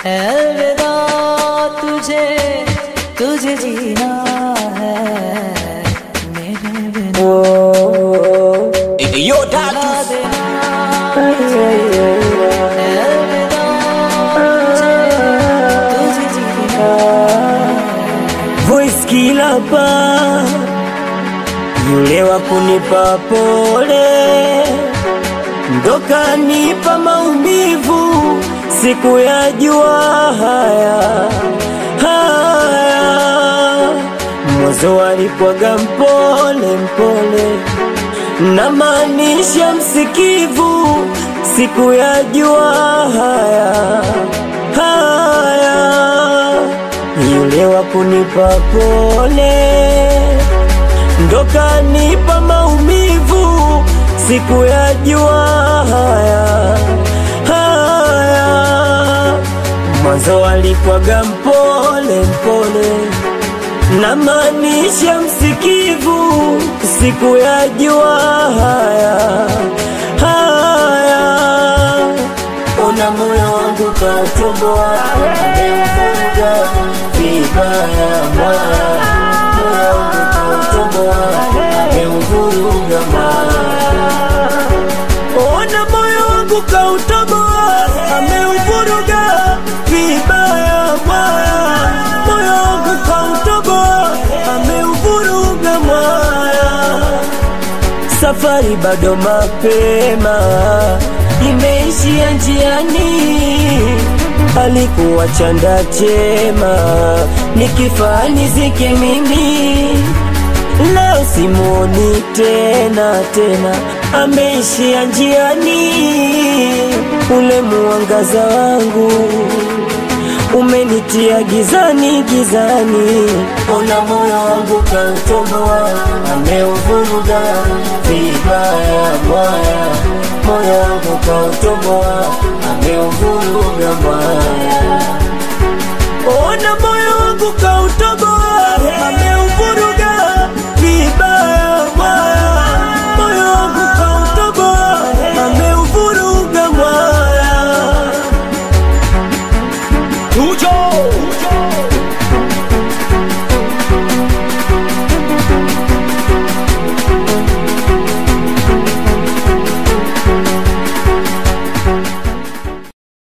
अलविदा तुझे तुझे जीना है मेरे बिना Yo, tatu. देना अलविदा तुझे तुझे जीना voice killer pa yule wa kunipa pole ndo kanipa maumivu siku ya jua haya haya mwanzo alipwaga mpole mpole na maanisha msikivu siku ya jua haya haya yule wa kunipa pole ndo kanipa maumivu siku ya jua haya haya mwanzo alipwaga mpole mpole na maanisha msikivu siku ya jua haya haya ona moyo wangu kautoboa ameuvuga vibaya mwaya moyo wangu kautoboa ameuvuruga mwaya ona moyo wangu kautoboa ameuvuruga vibaya mwaya moyo wangu kautoboa ameuvuruga mwaya safari bado mapema, imeishia njiani. Alikuwa chanda chema, nikifaa nizike mimi. Leo simuoni tena tena, ameishia njiani. Ule muangaza wangu umenitia gizani gizani, ona moyo wangu kautoboa, ameuvuruga vibaya mwaya, moyo wangu kautoboa, ameuvuruga mwaya, ona moyo wangu kautoboa, ameuvuruga